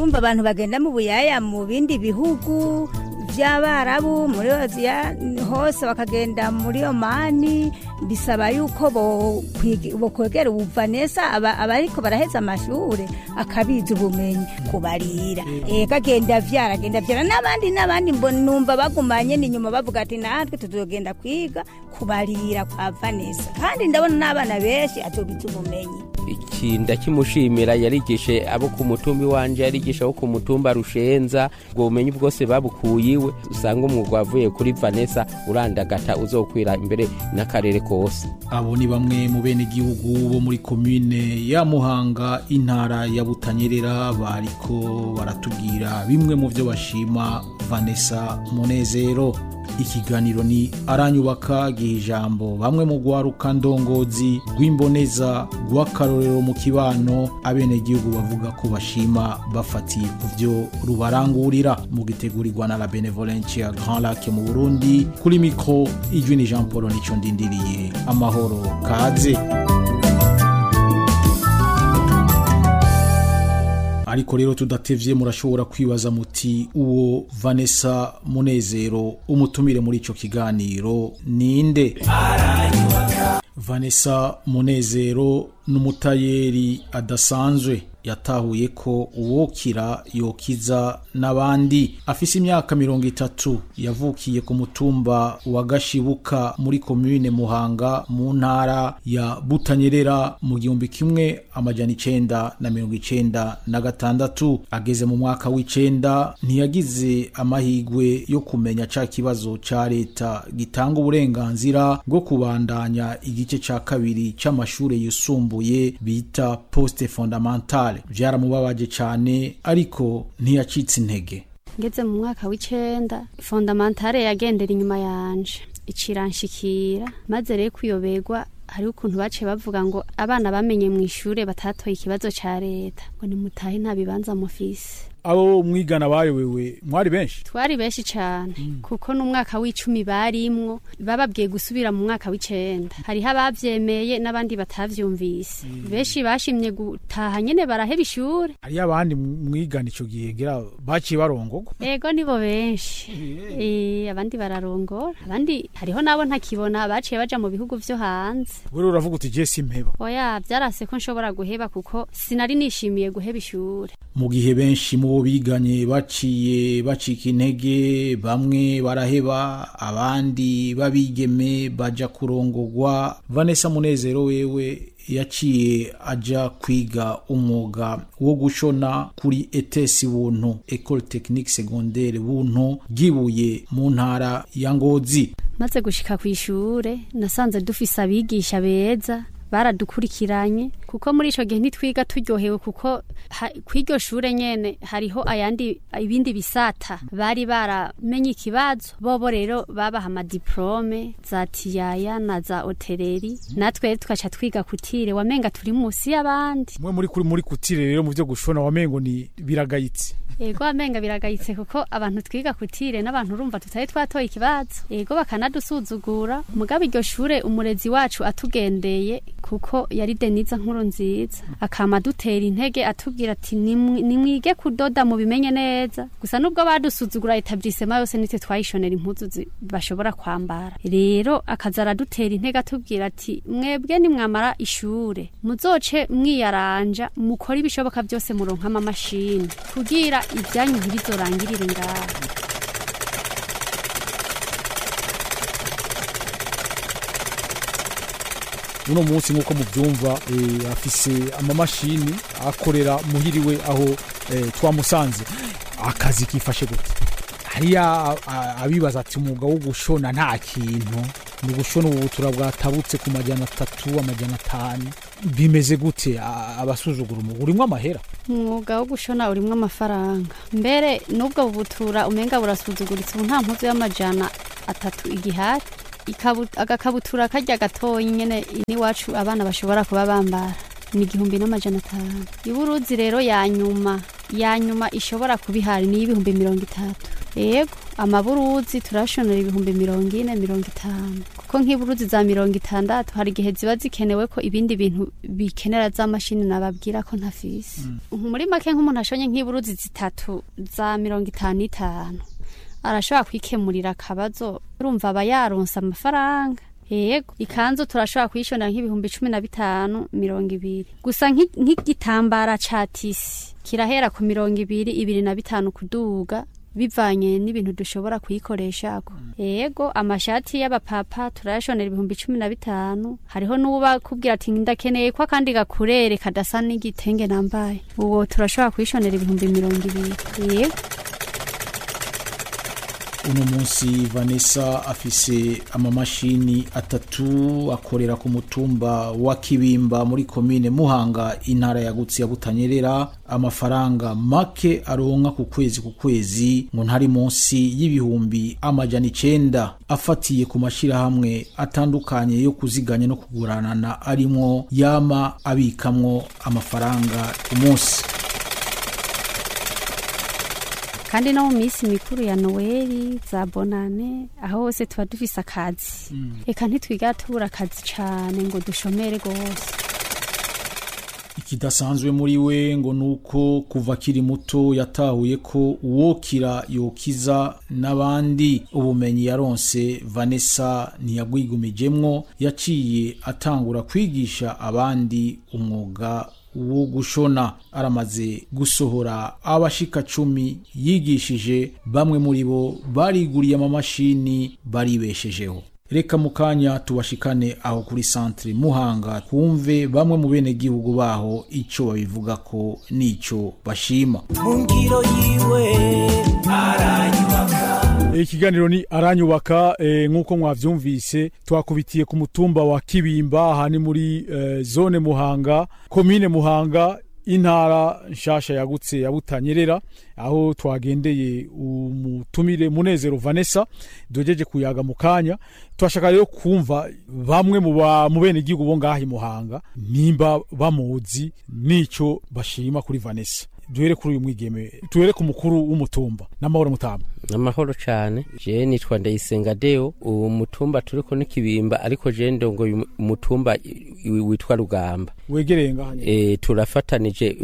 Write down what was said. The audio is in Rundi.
urumva abantu bagenda mu buyaya mu bindi bihugu by'abarabu muri aziya hose bakagenda muri omani bisaba yuko bokwegera ubuvanesa abariko baraheza amashure akabiza ubumenyi kubarira ego agenda vyara agenda vyara n'abandi n'abandi numva bagumanye n'inyuma bavuga ati natwe tuzogenda kwiga kubarira kwa vanesa kandi ndabona n'abana benshi azobiza ubumenyi iki ndakimushimira yarigishe abo ku mutumba iwanje yarigisha abo ku mutumba rushenza ubwo bumenyi bwose babukuye iwe usanga umwuga wavuye kuri vanessa urandagata uzokwira imbere n'akarere kose abo ni bamwe mu bene igihugu bo muri komine ya muhanga intara ya butanyerera bariko baratubwira bimwe mu byo bashima vanessa munezero ikiganiro ni aranyubaka giha ijambo bamwe mu rwaruka ndongozi rw'imboneza rw'akarorero mu kibano abenegihugu bavuga ko bashima bafatiye ku byo rubarangurira mu gitegurirwa na la benevolencia grand lac mu burundi kuri mikro ijwi ni jean paul nico ndindiriye amahoro kaze ariko rero tudatevye murashobora kwibaza muti uwo vanessa munezero umutumire muri ico kiganiro ninde vanessa munezero n'umutayeri adasanzwe yatahuye ko uwokira yokiza n'abandi afise imyaka mirongo itatu yavukiye ku mutumba wa gashibuka muri komine muhanga mu ntara ya butanyerera mu gihumbi kimwe amajana icenda na mirongo icenda na gatandatu ageze mu mwaka w'icenda ntiyagize amahigwe yo kumenya ca kibazo ca leta gitanga uburenganzira bwo kubandanya igice ca kabiri c'amashure yisumbuye bita poste fondamentale byaramubabaje cyane ariko ntiyacitse intege ngeze mu mwaka w'icenda fondamentale yagendera inyuma yanje iciranshikira maze rero kuyoberwa hariho ukuntu baciye bavuga ngo abana bamenye mu ishure batatoye ikibazo ca leta ngo nimutahe nta bibanza mufise abo mwigana bayobewe mwari benshi twari benshi cyane kuko n'umwaka w'icumi barimwo bababwiye gusubira mu mwaka w'icenda hariho abavyemeye n'abandi batavyumvise benshi bashimye gutaha nyene baraheba ishure hariyo abandi mwigana ico gihe ngira baciye barongorwa ego nibo benshi Eh, abandi bararongora abandi hariho nabo ntakibona baciye baja mu bihugu vyo hanze wewe uravuga uti je simpeba oya vyarase ko nshobora guheba kuko sinari nishimiye guheba ishure mu gihe benshi mu bo biganye baciye bacika intege bamwe baraheba abandi babigeme baja kurongorwa vanessa munezero wewe yaciye aja kwiga umwuga wo gushona kuri etesi buntu ecole technique secondaire buntu gibuye mu ntara ya ngozi maze gushika ku ishure nasanze dufise abigisha beza baradukurikiranye kuko muri ico gihe ntitwiga turyohewe kuko ha- kw'iryo shure nyene hariho ayandi ibindi bisata bari baramenye ikibazo bobo rero babaha amadiplome za tiyaya na za hoteleri natwe tukaca twiga kutire wamenga turi musi y'abandi mwe muri kuri muri kutire rero mu byo gushona wamengo ni biragayitse ego amenga biragayitse kuko abantu twiga kutire n'abantu urumva tutari twatoye ikibazo ego bakanadusuzugura mugabo iryo shure umurezi wacu atugendeye kuko yari deniza nkuru nziza akama dutera intege atubwira ati "Nimwi- nimwige kudoda mubimenye neza gusa nubwo badusuzugura etablisema yose nitwe twayishonera impuzu zi- bashobora kwambara rero akaza aradutera intege atubwira ati mwebwe nimwamara ishure muzoce mwiyaranja mukore ibishoboka byose muronka amamashini kugira ibyanyu ntibizorangirire ngaho uno munsi nk'uko mubyumva eh, afise amamashini akorera muhiriwe aho eh, twamusanze akazi kifashe gute hariya a- a- abibaza ati umwuga wo gushona nta kintu ni ugushona ububutura bwatabutse ku majana atatu amajana atanu bimeze gute A- abasuzugura umwuga urimwo amahera umwuga wo gushona urimwo amafaranga mbere n'ubwo bubutura umenga burasuzuguritse ubu nta mpuzu y'amajana atatu igihari Ikabu- agakabutura karya gatoyi nyene n'iwacu abana bashobora kuba bambara ni igihumbi n'amajana atanu iburuzi rero ya nyuma ya nyuma ishobora kuba ihari ni y'ibihumbi mirongo itatu yego amaburuzi turashonera ibihumbi mirongo ine mirongo itanu kuko nk'iburuzi za mirongo itandatu hari igihe ziba zikenewe ko ibindi bintu bikenera za mashini nababwira ko ntafise muri make nk'umuntu ashonye nk'iburuzi zitatu za mirongo itanu itanu arashobora kwikemurira akabazo urumva aba yaronse amafaranga yego ikanzu turashobora kuyishonera nk'ibihumbi cumi na bitanu mirongo ibiri gusa nk'i- nk'igitambara ca tisi kirahera ku mirongo ibiri ibiri na bitanu kuduga bivanye n'ibintu dushobora kuyikoresha yego amashati y'abapapa turayashonera ibihumbi cumi na bitanu hariho n'uba kubwira ati ndakeneye ko akandi gakurere kadasa n'igitenge nambaye uwo turashobora kuyishonera ibihumbi mirongo ibiri yego uno munsi vanessa afise amamashini atatu akorera ku mutumba wa kibimba muri komine muhanga intara yagutse ya butanyerera amafaranga make aronka ku kwezi ku kwezi ngo ntari munsi y'ibihumbi amajana icenda afatiye ku mashirahamwe atandukanye yo kuziganya no kuguranana arimwo yama abikamwo amafaranga ku munsi kandi no mu minsi mikuru ya noweli za bonane aho hose tuba dufise akazi reka ntitwiga tubura akazi cane ngo dushomere rwose ikidasanzwe muri we ngo nuko kuva akiri muto yatahuye ko uwokira yokiza n'abandi ubumenyi yaronse vanessa ntiyagwigumijemwo yaciye atangura kwigisha abandi umwuga wo gushona aramaze gusohora abashika cumi yigishije bamwe muri bo bariguriye amamashini baribeshejeho reka mu kanya tubashikane aho kuri santere muhanga twumve bamwe mu benegihugu baho icyo babivuga ko n'icyo bashima mu ngiro yiwe aranyubaka ikiganiro ni aranyubaka eh, nk'uko mwavyumvise twakubitiye ku mutumba wa kibimba aha ni muri eh, zone muhanga komine muhanga intara nshasha yagutse ya butanyerera aho twagendeye umutumire munezero vanessa dogeje kuyaga mu kanya turashaka rero kumva bamwe mu ba- mu bene igihugu bo ngaha i muhanga nimba bamuzi n'ico bashima kuri vanessa duhere kuri uyu mwigeme duhere ku mukuru w'umutumba n'amahoro mutamba amahoro cyane je nitwa ndayisenga deo uwo mutumba turiko n'ikibimba ariko je ndongoye umutumba i- i- witwa rugamba wegereye ngaha nyene. e, turafatanije